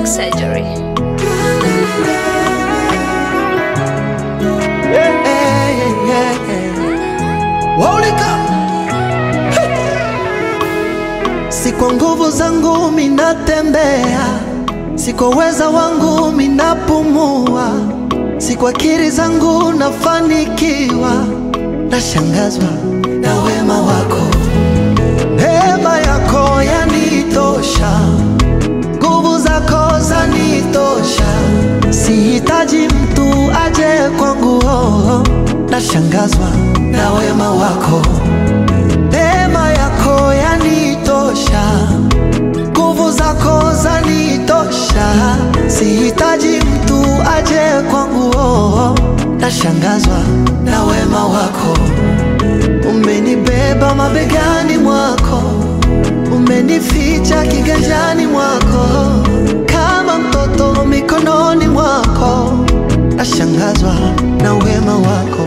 Plastic surgery. Hey, hey, hey. Waulika. Hey. Si kwa nguvu zangu minatembea, si kwa uweza wangu minapumua, si kwa akili zangu nafanikiwa, nashangazwa na wema wako, neema yako yanitosha, nguvu zako zanitosha, sihitaji mtu aje kwangu, oh, nashangazwa na wema wako, neema yako yanitosha, nguvu zako zanitosha, sihitaji mtu aje kwangu, oh, nashangazwa na wema wako, umenibeba mabegani mwako umenificha kiganjani mwako kama mtoto mikononi mwako, nashangazwa na wema wako.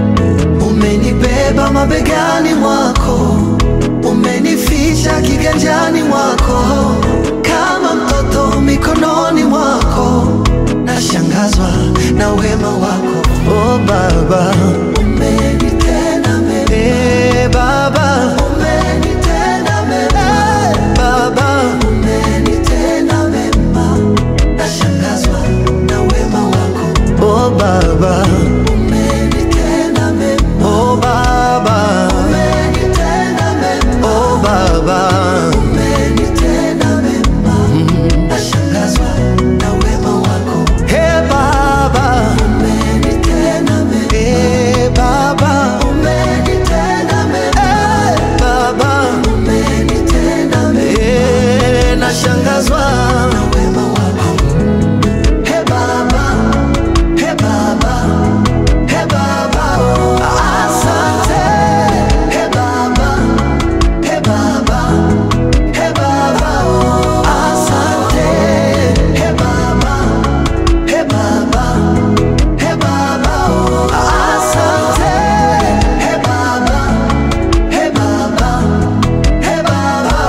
Umenibeba mabegani mwako, umenificha kiganjani mwako kama mtoto mikononi mwako, nashangazwa na wema wako. Oh Baba, umenitenda mema. Eh, Baba, umenitenda mema. Baba, umenitenda mema. Nashangazwa na wema wako. Oh Baba, umenitenda mema. Oh Baba, umenitenda mema. Oh Baba, umenitenda mema. Nashangazwa na wema wako. Hey Baba, umenitenda mema. Hey Baba, umenitenda mema. Hey Baba, umenitenda mema. Hey, nashangazwa na wema wako. Hey Baba, hey Baba, hey Baba, asante. Hey Baba, hey Baba, hey Baba, asante. Hey Baba, hey Baba, hey Baba, asante. Hey Baba, hey Baba, hey Baba.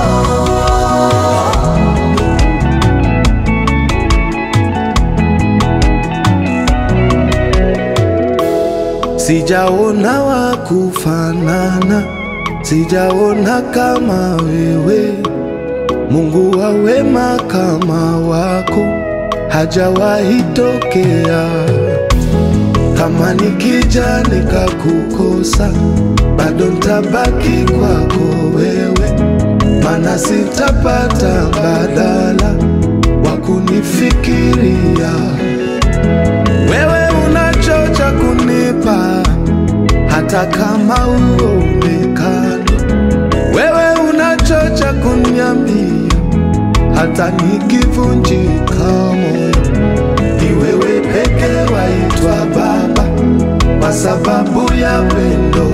Sijaona wa kufanana, sijaona kama wewe. Mungu wa wema kama wako hajawahi tokea. Kama nikija nikakukosa, bado ntabaki kwako wewe, mana sitapata mbadala wa kunifikiria wewe unachocha kunipa hata kama uonekani. Wewe unachocha kuniambia hata nikivunjika moyo. Ni wewe peke waitwa Baba kwa sababu ya pendo.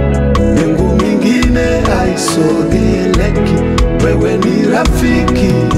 Mbingu mingine haisogeleki, wewe ni rafiki